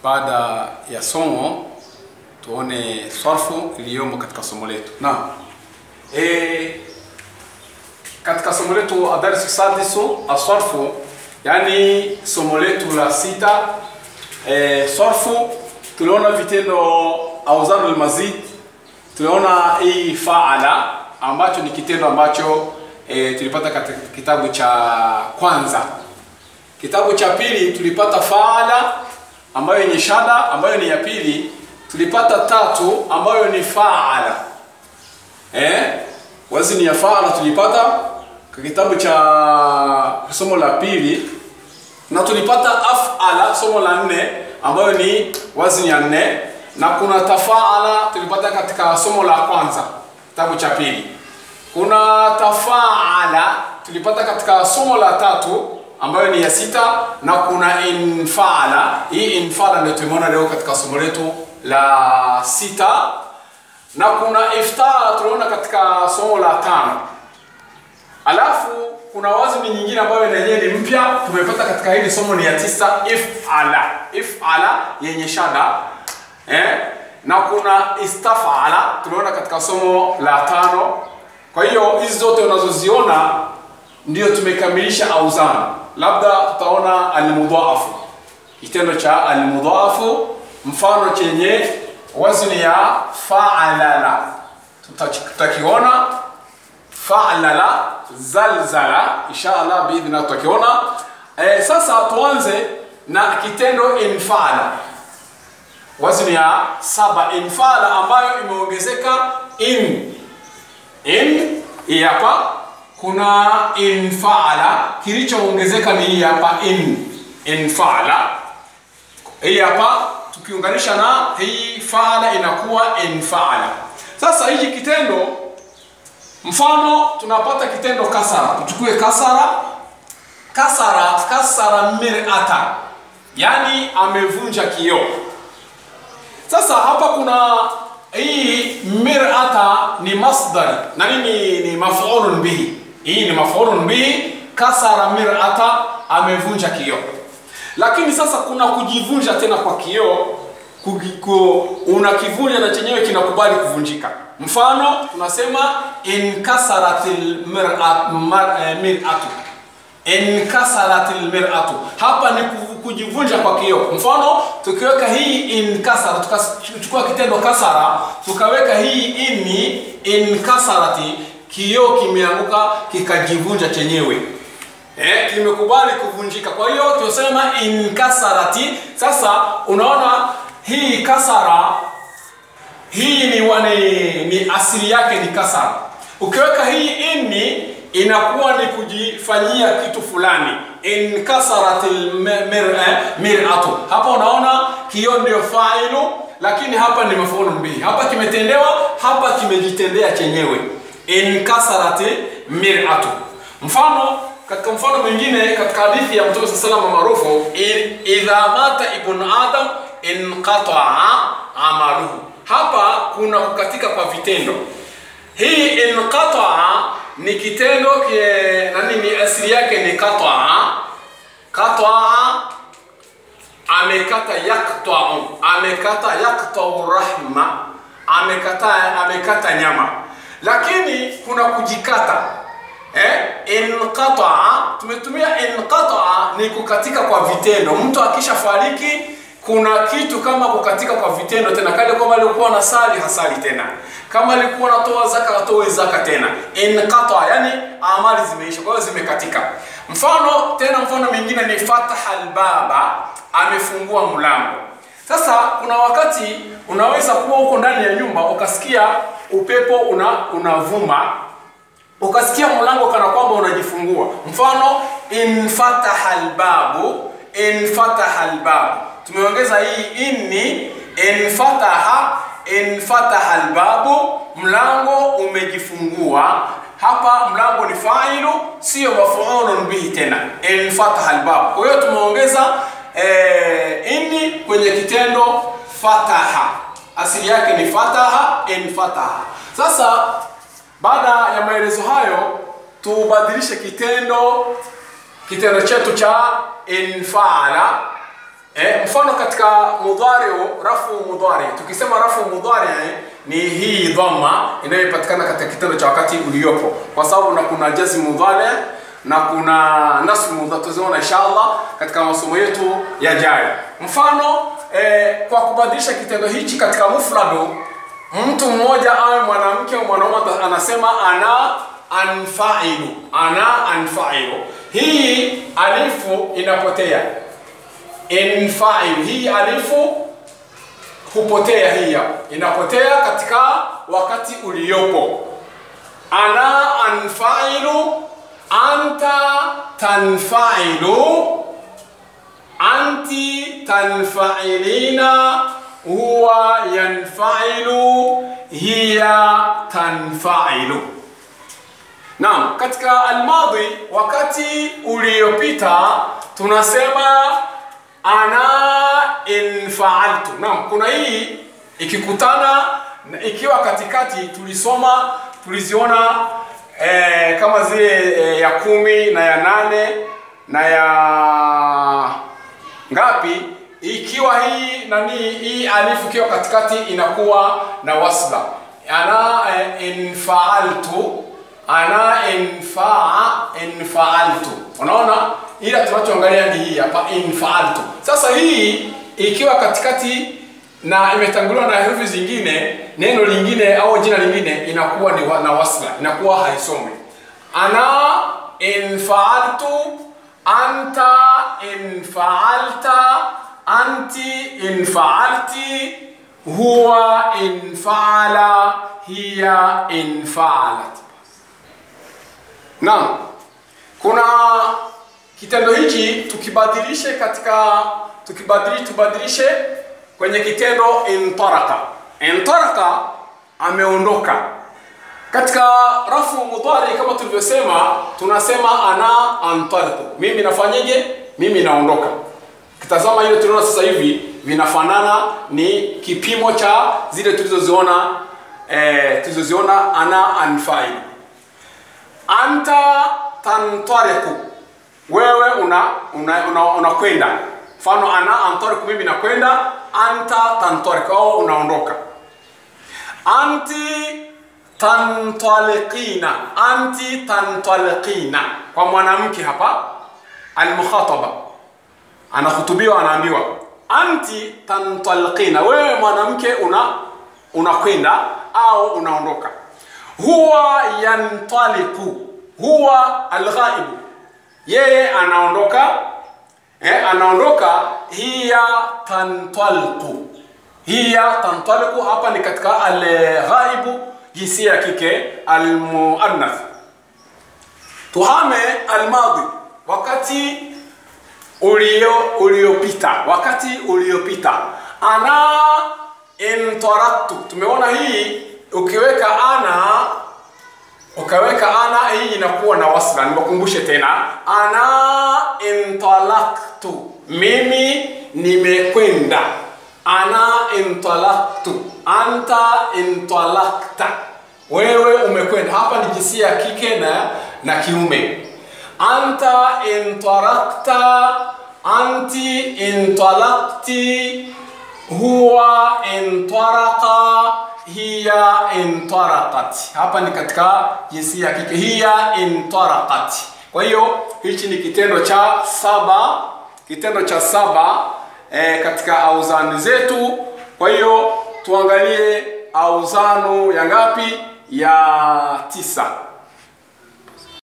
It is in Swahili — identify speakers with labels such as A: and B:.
A: baada ya somo tuone swarfu iliyomo katika somo letu. Naam. E, katika somo letu adarsu sadisu aswarfu, yani somo letu la sita e, swarfu tuliona vitendo auzanu almazid, tuliona hii faala ambacho ni kitendo ambacho e, tulipata katika kitabu cha kwanza. Kitabu cha pili tulipata faala ambayo yenye shada ambayo ni ya pili, tulipata tatu ambayo ni faala eh, wazni ya faala tulipata kwa kitabu cha somo la pili, na tulipata afala somo la nne ambayo ni wazni ya nne, na kuna tafaala tulipata katika somo la kwanza kitabu cha pili. Kuna tafaala tulipata katika somo la tatu ambayo ni ya sita, na kuna infala. Hii infala ndio tumeona leo katika somo letu la sita, na kuna iftaa tuliona katika somo la tano. Alafu kuna wazni nyingine ambayo na yenyewe ni mpya tumepata katika hili somo ni ya tisa, ifala. Ifala yenye shada eh? na kuna istafala tuliona katika somo la tano. Kwa hiyo hizi zote unazoziona ndio tumekamilisha auzana. Labda tutaona almudhaafu, kitendo cha almudhaafu, mfano chenye wazni ya fa'alala, tutakiona fa'alala, zalzala, inshallah biidhna tutakiona. E, sasa tuanze na kitendo infala, wazni ya saba, infala ambayo imeongezeka in in, hii hapa kuna infaala kilichoongezeka ni hii hapa in infaala. Hii hapa tukiunganisha na hii faala inakuwa infaala. Sasa hiki kitendo, mfano tunapata kitendo kasara, tuchukue kasara. Kasara, kasara mir'ata, yani amevunja kioo. Sasa hapa kuna hii mir'ata ni masdari na nini ni maf'ulun bihi hii ni maf'ulun bihi, kasara mir'ata, amevunja kioo. Lakini sasa kuna kujivunja tena kwa kioo, unakivunja na chenyewe kinakubali kuvunjika. Mfano tunasema inkasaratil mir'atu, inkasaratil mir'atu, hapa ni kujivunja kwa kioo. Mfano tukiweka hii inkasara, tukachukua kitendo kasara, tukaweka hii inni inkasarati kioo kimeanguka kikajivunja chenyewe eh, kimekubali kuvunjika. Kwa hiyo tunasema inkasarati. Sasa unaona hii kasara hii ni, wani, ni asili yake ni kasara. Ukiweka hii inni inakuwa ni kujifanyia kitu fulani, inkasaratil mir'atu. Hapa unaona kioo ndio failu, lakini hapa ni mafulun bihi. Hapa kimetendewa, hapa kimejitendea chenyewe inkasarati mir'atu. Mfano katika mfano mwingine katika hadithi ya Mtume sallallahu alayhi maarufu, idha mata ibn adam inqata'a amaluhu. Hapa kuna kukatika kwa vitendo. Hii inqata'a ni kitendo kie, nani ni asili yake ni qata'a. Qata'a amekata yaqta'u, amekata yaqta'u rahma, amekata amekata nyama lakini kuna kujikata eh? Inqataa, tumetumia inqataa ni kukatika kwa vitendo. Mtu akisha fariki kuna kitu kama kukatika kwa vitendo tena, kale kama alikuwa na sali hasali tena, kama alikuwa anatoa zaka atoe zaka tena. Inqataa yani amali zimeisha, kwa hiyo zimekatika. Mfano tena, mfano mwingine ni fataha albaba, amefungua mlango. Sasa kuna wakati unaweza kuwa huko ndani ya nyumba ukasikia upepo una unavuma ukasikia mlango kana kwamba unajifungua. Mfano infataha albabu, infataha albabu, tumeongeza hii inni, infataha, infataha albabu, mlango umejifungua. Hapa mlango ni failu, sio mafulun bihi tena, infataha albabu. Kwa hiyo tumeongeza eh, inni kwenye kitendo fataha asili yake ni fataha infataha. Sasa baada ya maelezo hayo, tubadilishe kitendo kitendo chetu cha infaala E, mfano katika mudhari rafu mudhari, tukisema rafu mudhari ni hii dhamma inayopatikana katika kitendo cha wakati uliopo, kwa sababu na kuna jazm mudhari na kuna nasb mudhari, tutaziona inshallah katika masomo yetu yajayo. Mfano e, kwa kubadilisha kitendo hichi katika mufradu, mtu mmoja awe mwanamke au mwanaume anasema ana anfailu, ana anfailu. Hii alifu inapotea infailu hii alifu hupotea, hii inapotea katika wakati uliopo. Ana anfailu, anta tanfailu, anti tanfailina, huwa yanfailu, hiya tanfailu. Naam, katika almadhi, wakati uliopita tunasema ana infaaltu. Naam, kuna hii ikikutana ikiwa katikati, tulisoma tuliziona eh, kama zile eh, ya kumi na ya nane na ya ngapi, ikiwa hii nani hii alifu ikiwa katikati inakuwa na wasla ana eh, infaaltu ana infaa infaaltu, unaona ila tunachoangalia ni hii hapa infaaltu. Sasa hii ikiwa katikati na imetanguliwa na herufi zingine, neno lingine au jina lingine inakuwa ni wa, na wasla, inakuwa haisomwi. Ana infaaltu, anta infaalta, anti infaalti, huwa infaala, hiya infaalat. Naam, kuna kitendo hichi tukibadilishe katika tukibadilishe tubadilishe kwenye kitendo intaraka. Intaraka ameondoka. Katika rafu mudhari kama tulivyosema, tunasema ana antariku, mimi nafanyeje? Mimi naondoka. Kitazama ile tunaona sasa hivi vinafanana, ni kipimo cha zile tulizoziona eh, tulizoziona ana anfai. Anta tantariku wewe una unakwenda una, una mfano ana antariku mimi nakwenda anta tantariku au unaondoka anti tantaliqina anti tantaliqina kwa mwanamke hapa almukhataba anahutubiwa anaambiwa anti tantaliqina wewe mwanamke una unakwenda au unaondoka huwa yantaliku huwa alghaibu yeye anaondoka eh, anaondoka hiya tantalqu hiya tantalqu hapa ni katika alghaibu jinsia ya kike almuannath tuhame almadhi wakati ulio uliopita wakati uliopita ana intaraktu tumeona hii ukiweka ana ukaweka ana hii inakuwa na wasla. Niwakumbushe tena, ana intalaktu, mimi nimekwenda. Ana intalaktu, anta intalakta, wewe umekwenda. Hapa ni jinsia ya kike na na kiume. Anta intarakta, anti intalakti, huwa intaraka hiya intaraqat. Hapa ni katika jinsia ya kike, hiya intaraqat. Kwa hiyo hichi ni kitendo cha saba, kitendo cha saba e, katika auzani zetu. Kwa hiyo tuangalie auzano ya ngapi? Ya tisa.